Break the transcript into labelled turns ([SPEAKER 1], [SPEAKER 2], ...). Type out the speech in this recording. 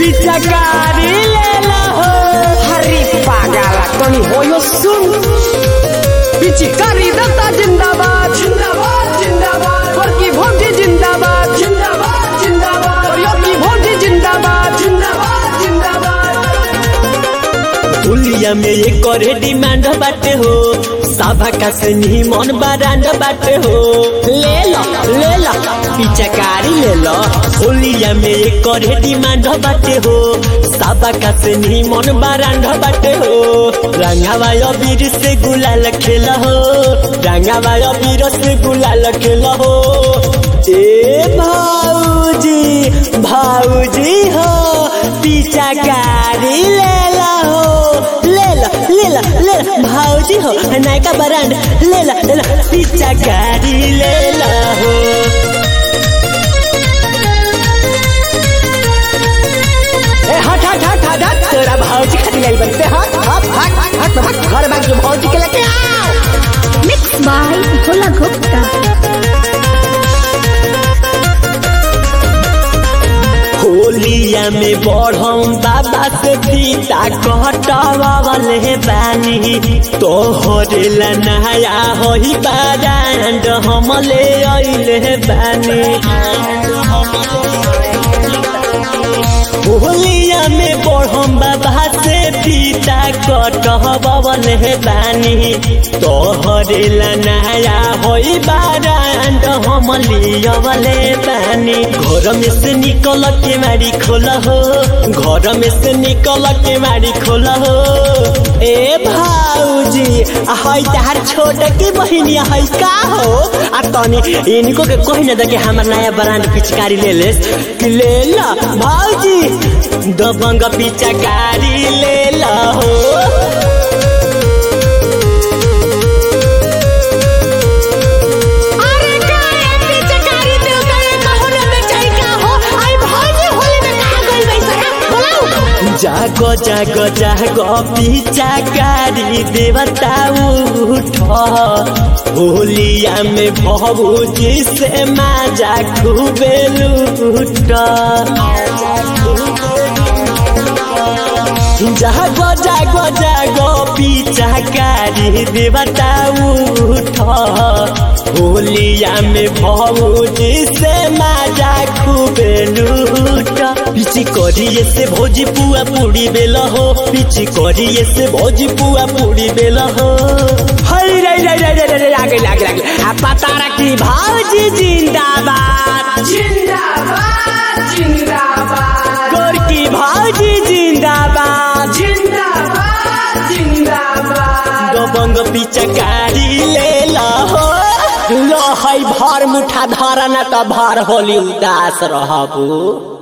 [SPEAKER 1] पिचकारी ले लहो
[SPEAKER 2] हरी पागला तनी होयो सुन पिचकारी दत्ता जिंदाबाद जिंदाबाद जिंदाबाद वर्की भोटी जिंदाबाद जिंदाबाद जिंदाबाद और योगी भोटी जिंदाबाद जिंदाबाद जिंदाबाद
[SPEAKER 1] हुलिया में ये करे डिमांड बाटे हो साभा का से मन बरांड बाटे हो ले लो ले लो पिचकारी ले लो होलिया में ये करे डिमांड बाटे हो साभा का से मन बरांड बाटे हो रंगावा अबीर से गुलाल खेल हो रंगावा अबीर से गुलाल खेल हो ए भाऊजी भाऊजी हो पिचकारी ले लो ले लो ले लो ले लो भाऊजी हो नायका बरांड ले लो ले लो पिचकारी ले लो
[SPEAKER 2] ए हट हट हट हट हट तोरा भौजी खातिर आई बनते हट हट हट हट हट घर में जो भौजी के लेके आओ
[SPEAKER 3] Mixed by Bhola Gupta.
[SPEAKER 1] होलिया में बढ़म बाबा से पीता कटवावले बानी तोहरे ला नया होई बारांड हमले अइले बानी होलिया में बढ़म बाबा से पीता कटवावले बानी तोहरे ला नया होई बारांड हमले अवले बानी घर में से निकल के मारी खोल हो घर में से निकल के मारी खोल हो ए भाऊजी हई तार छोट की बहिनी हई का हो आ तनी इनको के कही ना दे हमार नया ब्रांड पिचकारी ले ले कि ले ला भाऊजी दबंग पिचकारी ले ला हो
[SPEAKER 3] अरे काय पिचकारी देव करे कहोने में जाई का हो आई भौजी होली में कहा गइल बैसा बोलाऊ
[SPEAKER 1] जागो जागो जागो पिचकारी देवता उठ होलिया में भभूजी से माजा खूबे लूट जागो जागो जागो पिचकारी देवता उठ होलिया में भौजी से माजा खूबे लूट पिची करिए से भौजी पुआ पूरी बेल हो पिची करिए से भौजी पुआ पूरी बेल हो
[SPEAKER 2] हई रे रे रे रे रे आगे आगे आगे आ पता रखी भौजी जिंदाबाद जिंदाबाद जिंदाबाद
[SPEAKER 1] गोरकी भौजी जिंदाबाद
[SPEAKER 2] जिंदाबाद जिंदाबाद
[SPEAKER 1] दबंग पिचकारी ले लहो लहै भर मुठा धरना त भर होली उदास रहबू